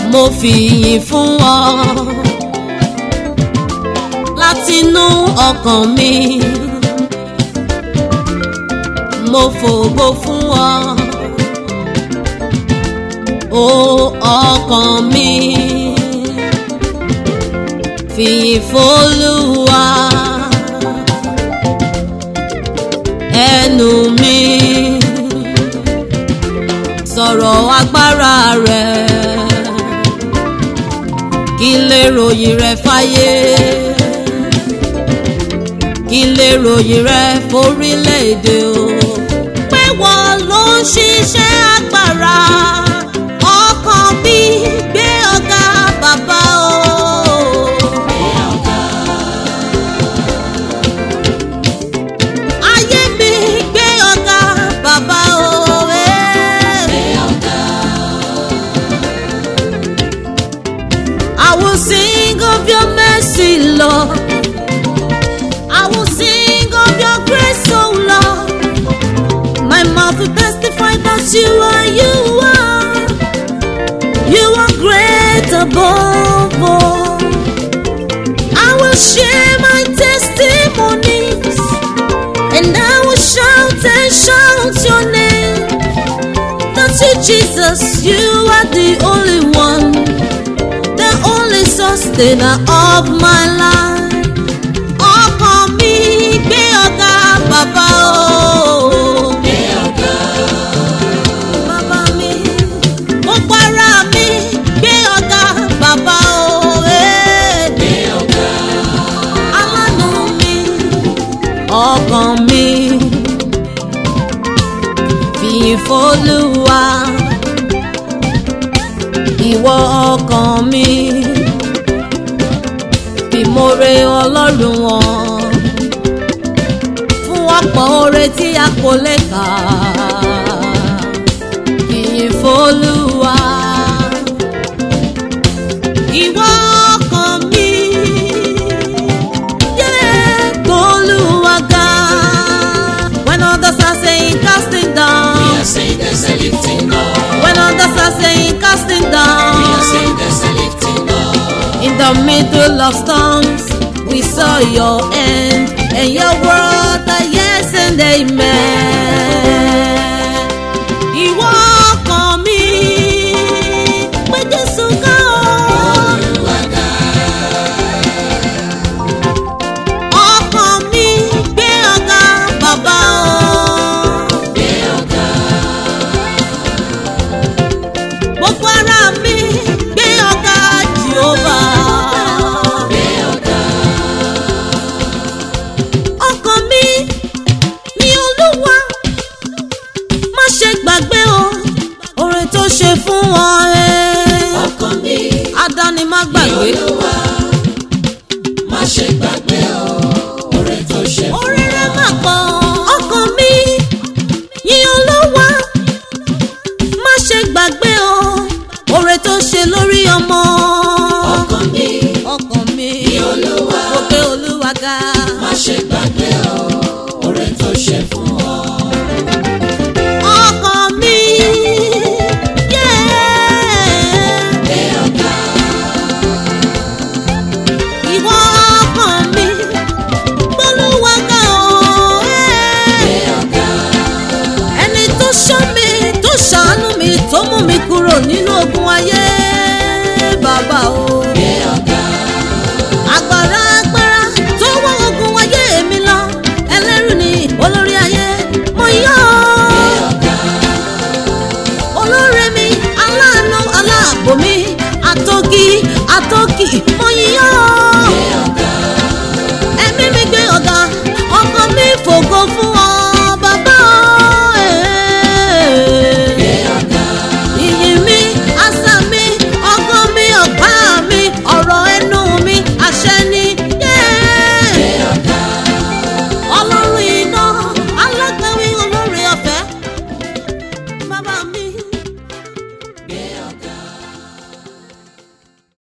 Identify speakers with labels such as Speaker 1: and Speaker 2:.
Speaker 1: mo fi ìyìn fún ọ látinú ọkàn mi mo fògo fún ọ o ọkàn mi fìyìn f'Olúwa ẹnu mi sọ̀rọ̀ agbára rẹ̀ kí n lè ròyìn rẹ̀ fáyé kí n lè ròyìn rẹ̀ forílẹ̀-èdè o pé wọ́n ló ń ṣiṣẹ́ agbára ọkàn mi gbé ọ̀gá bàbá o. ayé mi gbé ọ̀gá bàbá o. eh. I will sing of your mercy, Lord. I will sing of your grace, oh Lord. My mouth will testify that you are, you are, you are great above all. I will share my testimonies, and I will shout and shout your name. That you, Jesus, you are the only one the only sustainer of my life. ọkàn mi gbé ọ̀gá bàbá o. Bàbá mi, gbogbo ara mi gbé ọ̀gá bàbá o. eh. Alánú mi, ọkàn mi fìyìn f'Olúwa ìwọ ọkàn mi fìmoore ọlọ́run wọn fún ọ̀pọ̀ oore tí a kò lè kà ìyìn f'Olúwa ìwọ ọkàn mi yẹ gb'Olúwa ga when others are saying casting down.
Speaker 2: We are saying there's a lifting up.
Speaker 1: When others are saying casting
Speaker 2: We
Speaker 1: down
Speaker 2: are saying there's a lifting up.
Speaker 1: In the middle of storms We saw your end And your word are yes and amen Ìwọ ọkàn mi Pé Jésù ká o Ọkàn mi gbé ọ̀gá bàbá o gbogbo ara mi gbé ọ̀gá jehova. ọkàn mi ní olúwa má ṣe gbàgbé o oore tó ṣe fún ọ ẹ.
Speaker 2: Ọkàn mi
Speaker 1: adáni má gbàgbé.
Speaker 2: Olúwa má ṣe gbàgbé o oore tó ṣe fún
Speaker 1: oore rẹ̀ má pọ̀. ọkàn mi ní olúwa má ṣe gbàgbé o oore tó ṣe lórí ọmọ.
Speaker 2: ọkàn mi
Speaker 1: ọkàn mi
Speaker 2: Olúwa
Speaker 1: mo gbé olúwa ga.
Speaker 2: má ṣe gbàgbé o oore tó ṣe fún ọ.
Speaker 1: ọkàn mi yeah.
Speaker 2: Gbé ọ̀gá
Speaker 1: ìwọ ọkàn mi gbólúwa ga o
Speaker 2: gbé ọ̀gá
Speaker 1: ẹni tó ṣọ́ mi tó ṣàánú mi tó mú mi kúrò nínú ogun ayé bàbá o.
Speaker 2: gbé ọ̀gá
Speaker 1: agbára agbára tó wọ́ ogun ayé mi lọ ẹlẹ́rù ni olórí ayé mo yọ̀ ọ́.
Speaker 2: ọ̀gá
Speaker 1: olóore mi aláàánú aláàbò mi àtọ́kì àtọ́kì mo yíyọ́
Speaker 2: gbé ọ̀gá
Speaker 1: ẹ̀mí mi gbé ọ̀gá ọkàn mi fògo fún ọ bàbá
Speaker 2: gbé ọ̀gá
Speaker 1: ìyìn mi àṣà mi ọgbọ́n mi ọ̀pá mi ọ̀rọ̀ ẹnu mi àṣẹ ni yeah.
Speaker 2: gbé ọ̀gá
Speaker 1: ọlọ́run iná alágbàwí olóore ọ̀fẹ́ bàbá mi.